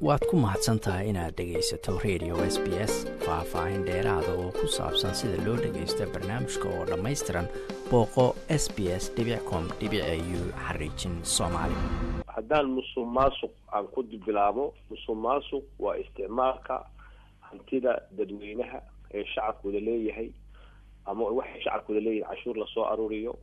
waad ku mahadsan tahay inaad dhegaysato radio s b s faah-faahin dheeraada oo ku saabsan sida loo dhagaysto barnaamijka oo dhammaystiran booqo s b s com u xariijin soomaali haddaan musuq maasuq aan ku bilaabo musuq maasuq waa isticmaalka hantida dadweynaha ee shacabkooda leeyahay ama waxay shacabkooda leeyahay cashuur lasoo aruuriyo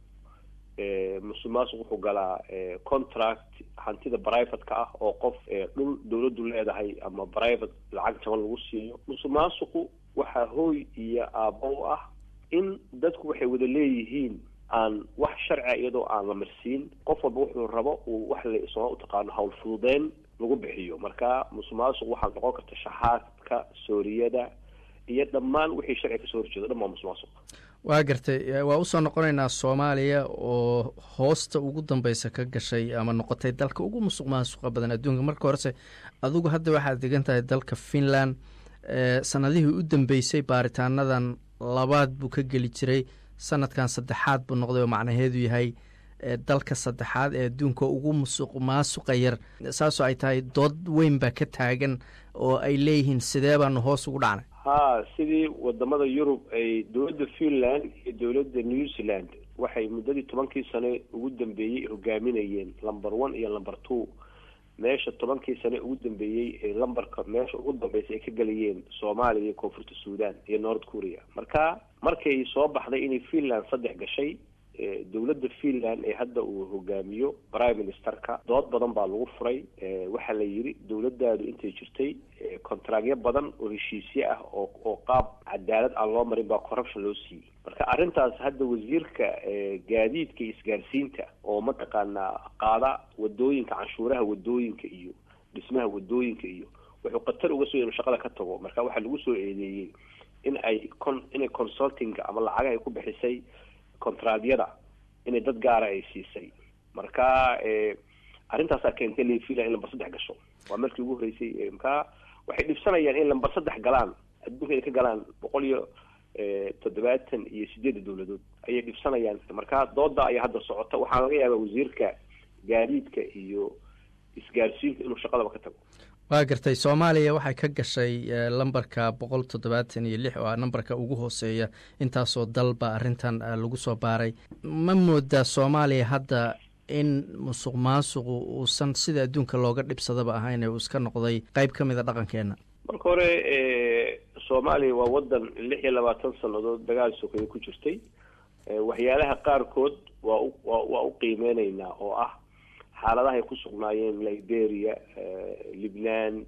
musuq maasuq wuxuu galaa contract hantida privateka ah oo qof dhul dawladdu leedahay ama private lacag jaban lagu siiyo musuq maasuqu waxaa hooy iyo aabbo u ah in dadku waxay wada leeyihiin aan wax sharcia iyadoo aan la marsiin qof walba wuxuu rabo uu wax la sooma utaqaano hawl fududeyn lagu bixiyo marka musuq maasuq waxaa noqon karta shaxaadka sooriyada iyo dhammaan wixii sharciga kasoo horjeedo dhan waa musuq maasuq waa gartay waa usoo noqonaynaa soomaaliya oo hoosta ugu dambeysa ka gashay ama noqotay dalka ugu musuq maasuqa badan adduunka marka horese adigu hadda waxaad degan tahay dalka finland sanadihii u dambeysay baaritaanadan labaad buu ka geli jiray sanadkan saddexaad buu noqday oo macnaheedu yahay dalka saddexaad ee adduunka ugu musuq maasuqa yar saasoo ay tahay dood weyn baa ka taagan oo ay leeyihiin sidee baanu hoos ugu dhacnay ha sidii wadamada yurub ay dowladda finland iyo dowladda new zealand waxay muddadii tobankii sane ugu dambeeyey hogaaminayeen lumber one iyo lumber two meesha tobankii sane ugu dambeeyey ee lambarka meesha ugu dambeysay ay ka gelayeen soomaaliya iyo koonfurta suudan iyo north korea marka markay soo baxday inay finland saddex gashay dowladda finland ee hadda uu hogaamiyo prime ministerka dood badan baa lagu furay waxaa la yidhi dowladdaadu intay jirtay contractyo badan oo heshiisye ah oo oo qaab cadaalad aan loo marin baa corruption loo siiyey marka arrintaas hadda wasiirka gaadiidka iyo isgaarsiinta oo mataqaanaa qaada wadooyinka canshuuraha wadooyinka iyo dhismaha wadooyinka iyo wuxuu khatar uga soo inu shaqada ka tago marka waxaa lagu soo eedeeyey in ay con inay consultinga ama lacaga ay ku bixisay contraadyada inay dad gaara ay siisay marka arrintaasaa keentay lefila in lambar saddex gasho waa markii ugu horreysay marka waxay dhibsanayaan in lambar saddex galaan adduunka ay ka galaan boqol iyo toddobaatan iyo sideedda dowladood ayay dhibsanayaan marka dooda ayaa hadda socota waxaa laga yaabaa wasiirka gaadiidka iyo isgaarsiinta inuu shaqadaba ka tago waa gartay soomaaliya waxay ka gashay lambarka boqol toddobaatan iyo lix oo ah nambarka ugu hooseeya intaasoo dalba arrintan lagu soo baaray ma moodaa soomaaliya hadda in musuq maasuqu uusan sida adduunka looga dhibsadaba ahayn ee uu iska noqday qeyb ka mid a dhaqankeena marka hore soomaaliya waa wadan lix iyo labaatan sannadood dagaal sokeeye ku jirtay waxyaalaha qaarkood waa u waa u qiimeyneynaa oo ah xaaladahay ku sugnaayeen liberia libnan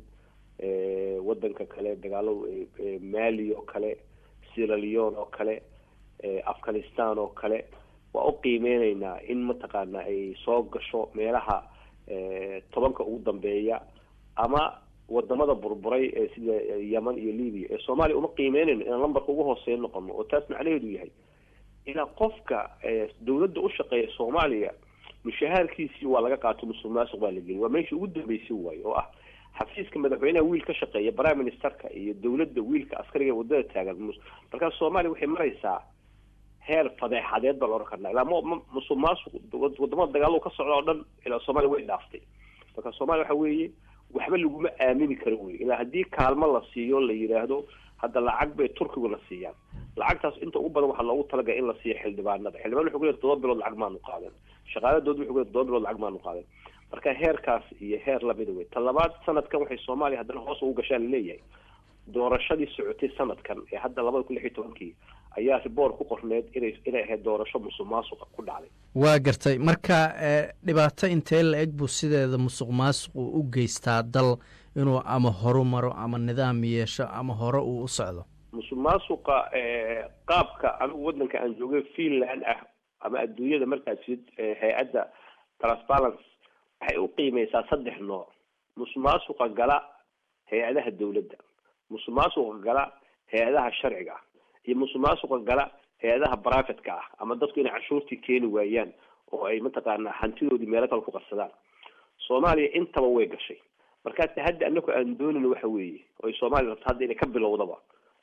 wadanka kale dagaalo mali oo kale sierra leone oo kale afghanistan oo kale waa u qiimeyneynaa in mataqaana ay soo gasho meelaha tobanka ugu dambeeya ama wadamada burburay ee sida yemen iyo libya ee soomaaliya uma qiimeynayno inaan lambarka ugu hooseeya noqono oo taas macnaheedu yahay inaa qofka dawladda u shaqeeya soomaaliya mushahaarkiisii waa laga qaato musuq maasuq baa la geliy waa meeshii ugu dambeysay waayo oo ah xafiiska madaxweynaha wiil ka shaqeeya prime ministerka iyo dowladda wiilka askariga wadada taagan markaa soomaaliya waxay maraysaa heer fadeexadeed baa la ohan karnaa ilaa m musuq maasuq wadamada dagaalo ka socda oo dhan ilaa soomaaliya way dhaaftay marka soomaaliya waxa weeye waxba laguma aamini karo wey ilaa haddii kaalmo la siiyo la yidhaahdo hadda lacag bay turkiguna siiyaan lacagtaas inta ugu badan waxaa loogu talagala in la siiyo xildhibaanada xildhibaan wuxuu ku leey todoba bilood lacag maanu qaadan shaqaaladood wuxuu ku leey todoba bilood lacag maanu qaadan marka heerkaas iyo heer lamida wey ta labaad sanadkan waxay soomaaliya haddana hoos ugu gashaan laleeyahay doorashadii socotay sanadkan ee hadda labada kun lix iyo tobankii ayaa riboort ku qorneed inay inay ahayd doorasho musuq maasuqa ku dhacday waa gartay marka dhibaato intee la eg buu sideeda musuq maasuqu u geystaa dal inuu ama horu maro ama nidaam yeesho ama hore uu u socdo musuq maasuqa qaabka anigu wadanka aan joogay finland ah ama adduunyada markaad sid hay-adda transparency waxay u qiimeysaa saddex nooc musuq maasuqa gala hay-adaha dowladda musuq maasuqa gala hay-adaha sharciga ah iyo musuq maasuqa gala hay-adaha privateka ah ama dadku inay canshuurtii keeni waayaan oo ay mataqaanaa hantidoodii meelo kale ku qarsadaan soomaaliya intaba way gashay markaa ta hadda anaku aan doonin waxa weeye oo ay soomaaliya rabto hadda inay ka bilowdaba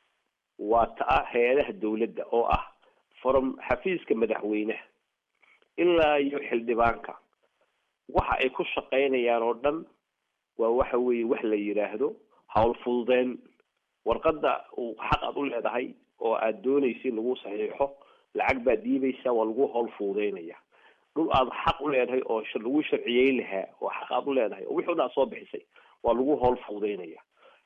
waa ta-a hay-adaha dowladda oo ah from xafiiska madaxweynaha ilaa iyo xildhibaanka waxa ay ku shaqaynayaan oo dhan waa waxa weeye wax la yidhaahdo hawl fududeen warqadda uu xaq aad u leedahay oo aad doonaysa in lagu saxiixo lacag baad dhiibaysaa waa lagu hawl fududeynaya dhul aad xaq u leedahay oo lagu sharciyeyn lahaa oo xaq aad u leedahay oo wixii o dhan aad soo bixisay waa lagu hawl fududeynaya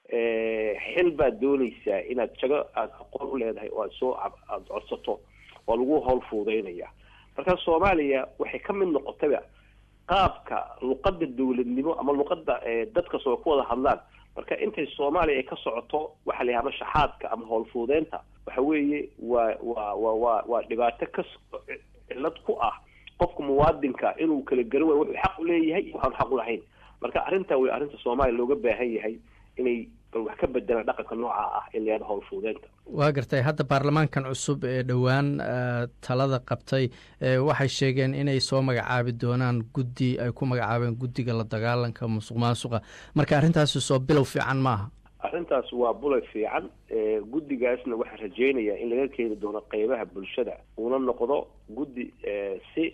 xil baad doonaysaa inaad jago aada aqoon u leedahay oo aad soo aada codsato waa lagu hawl fududeynaya marka soomaaliya waxay ka mid noqotayba qaabka luqadda dawladnimo ama luqadda dadka soo ku wada hadlaan marka intay soomaaliya ay ka socoto waxa la yahama shaxaadka ama hawl fududeynta waxa weeye waa waa wa wa waa dhibaato ka cillad ku ah qofka muwaadinka inuu kala garan waayo wuxuu xaq u leeyahay iyo waxaan xaq u lahayn marka arrinta way arrinta soomaaliya looga baahan yahay inay bal wax ka bedelaan dhaqanka nooca ah in la yahado hawl fududeynta waa gartay hadda baarlamaankan cusub ee dhowaan talada qabtay waxay sheegeen inay soo magacaabi doonaan guddi ay ku magacaabeen guddiga la dagaalanka musuq maasuqa marka arrintaasi soo bilow fiican maaha arrintaas waa bulay fiican guddigaasna waxaan rajeynayaa in laga keeni doono qeybaha bulshada uuna noqdo guddi si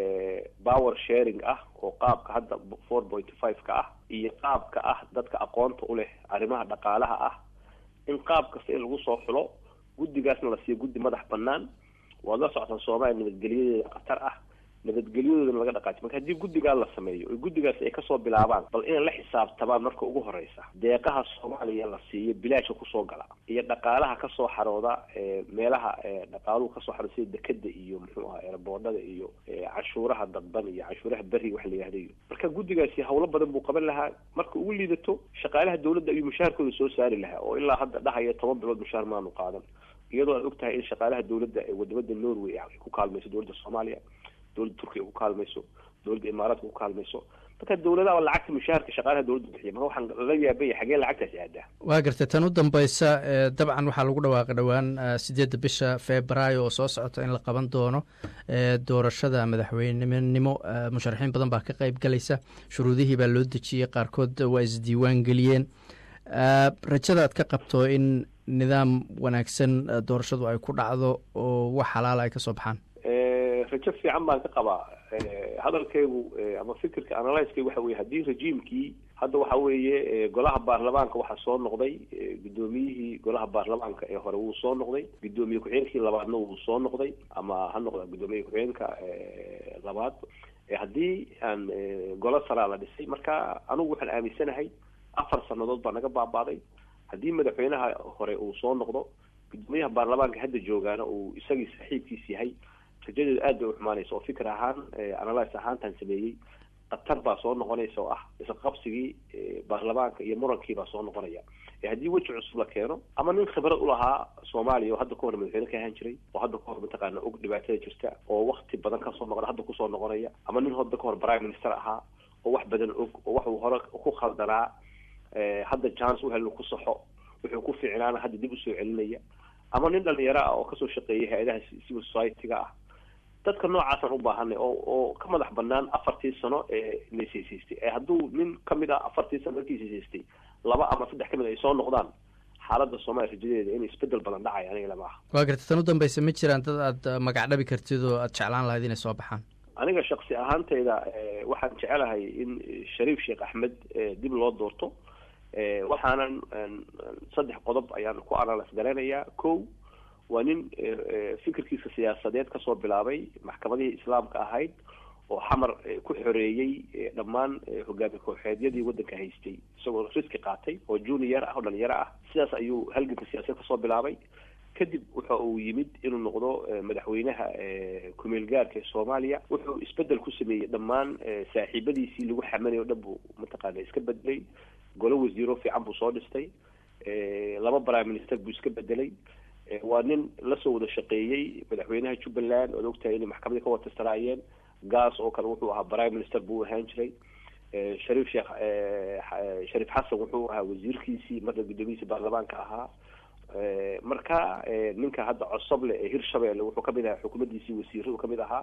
power sharing ah oo qaabka hadda four point five ka ah iyo qaabka ah dadka aqoonta u leh arrimaha dhaqaalaha ah in qaab kasta in lagu soo xulo guddigaasna la siiyo guddi madax banaan waad la socotaa soomaaliya nabadgelyadeeda khatar ah nabadgelyadoodana laga dhaqaajiy marka haddii guddigaa la sameeyo oo guddigaas ay kasoo bilaabaan bal inay la xisaabtamaan marka ugu horeysa deeqaha soomaaliya la siiyo bilaashka kusoo gala iyo dhaqaalaha kasoo xarooda meelaha dhaqaaluhu kasoo xarooda sida dekeda iyo muxuu aha eeraboodhada iyo canshuuraha dadban iyo canshuuraha beri wax la yihahda iyo marka guddigaasi hawlo badan buu qaban lahaa marka ugu liidato shaqaalaha dawladda ayuu mushaharkooda soo saari lahaa oo ilaa hadda dhahaya toban bilood mushaar maanu qaadan iyadoo aad og tahay in shaqaalaha dawladda ee wadamada norway ay ku kaalmayso dowladda soomaaliya dowladda turkiya ku kaalmayso dowladda imaaraadka ku kaalmayso marka dawladaha lacagta mushaharka shaqaalaha dowladda bixiya marka waxaan lala yaabaya xagee lacagtaasi aadaa waa gartay tan u dambaysa dabcan waxaa lagu dhawaaqay dhowaan sideedda bisha februaayo oo soo socota in la qaban doono doorashada madaxweynenimo musharaxiin badan baa ka qeyb galaysa shuruudihii baa loo dejiyey qaarkood waa isdiiwaan geliyeen rajada aad ka qabto in nidaam wanaagsan doorashadu ay ku dhacdo oo wax xalaala ay kasoo baxaan rajo fiican baan ka qabaa hadalkaygu ama fikirka analyskaygu waxa weye haddii rejiimkii hadda waxa weeye golaha baarlamaanka waxaa soo noqday guddoomiyihii golaha baarlamaanka ee hore wuu soo noqday guddoomiye ku-xigeenkii labaadna wuu soo noqday ama ha noqda guddoomiye ku-xigeenka labaad haddii aan golo saraa la dhisay marka anigu waxaan aaminsanahay afar sanadood baa naga baabaaday haddii madaxweynaha hore uu soo noqdo guddoomiyaha baarlamaanka hadda joogaana uu isagii saaxiibkiis yahay rajadeedu aad bay uxumaanaysa oo fikir ahaan analyse ahaantaan sameeyey khatar baa soo noqonaysa oo ah isqabsigii baarlamaanka iyo murankii baa soo noqonaya haddii weji cusub la keeno ama nin khibrad ulahaa soomaaliya oo hadda ka hor madaxweyne ka ahaan jiray oo hadda kahor mataqaana og dhibaatada jirta oo wakti badan kasoo noqda hadda kusoo noqonaya ama nin hadda kahor prime minister ahaa oo wax badan og oo waxuu hore ku khaldanaa hadda jance u helin ku saxo wuxuu ku fiicnaana hadda dib usoo celinaya ama nin dhalinyaro ah oo kasoo shaqeeyay hay-adaha civil society-ga ah dadka noocaasaan u baahanay oo oo ka madax banaan afartii sano ee lasaysaystay ee hadduu nin kamid ah afartii sano markii saysaystay laba ama saddex kamid ay soo noqdaan xaaladda soomaaliya rajadeeda in isbedel badan dhacay aniga lama aha waa garta tan u dambeysa ma jiraan dad aad magac dhabi kartid oo aad jeclaan lahayd inay soo baxaan aniga shaksi ahaanteyda waxaan jecelahay in shariif sheekh axmed dib loo doorto waxaanan saddex qodob ayaan ku analyse garanayaa ko waa nin fikirkiisa siyaasadeed kasoo bilaabay maxkamadihii islaamka ahayd oo xamar ku xoreeyey dhammaan hogaami kooxeedyadii waddanka haystay isagoo riski qaatay oo junior ah oo dhalinyaro ah sidaas ayuu halganka siyaasadeed kasoo bilaabay kadib waxa uu yimid inuu noqdo madaxweynaha kumeel gaarka ee soomaaliya wuxuu isbedel ku sameeyey dhammaan saaxiibadiisii lagu xamanay o dhan buu mataqaana iska bedelay golo wasiiro fiican buu soo dhistay laba prime minister buu iska bedelay waa nin lasoo wada shaqeeyey madaxweynaha jubbaland oad ogtahay inay maxkamadii ka watasanaayeen gaas oo kale wuxuu ahaa prime minister buu ahaan jiray shariif sheekh shariif xasan wuxuu ahaa wasiirkiisii marka guddoomiyihiisi baarlamaanka ahaa marka ninka hadda cosoble ee hirshabelle wuxuu kamid ahaa xukuumaddiisii wasiiradu kamid ahaa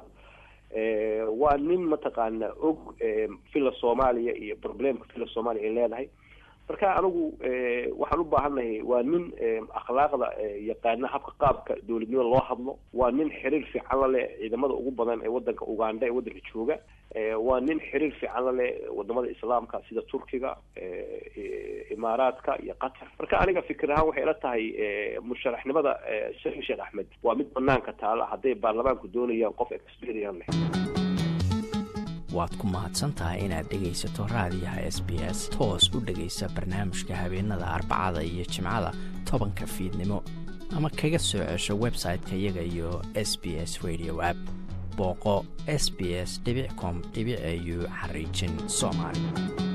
waa nin mataqaana og villa soomaaliya iyo problemka villa soomaaliya ay leedahay marka anigu waxaan u baahannahay waa nin akhlaaqda yaqaana habka qaabka dowladnimada loo hadlo waa nin xiriir fiican la leh ciidamada ugu badan ee wadanka uganda ee wadanka jooga waa nin xiriir fiican la leh wadamada islaamka sida turkiga imaaraadka iyo qatar marka aniga fikir ahaan waxay ila tahay musharaxnimada shariif sheekh axmed waa mid banaanka taala hadday baarlamaanku doonayaan qof experian leh waad ku mahadsantahay inaad dhegaysato raadiyaha s b s toos u dhegaysa barnaamijka habeenada arbacada iyo jimcada tobanka fiidnimo ama kaga soo cesho website-ka iyaga iyo s b s radio app booqo s b s com au xariijin soomaali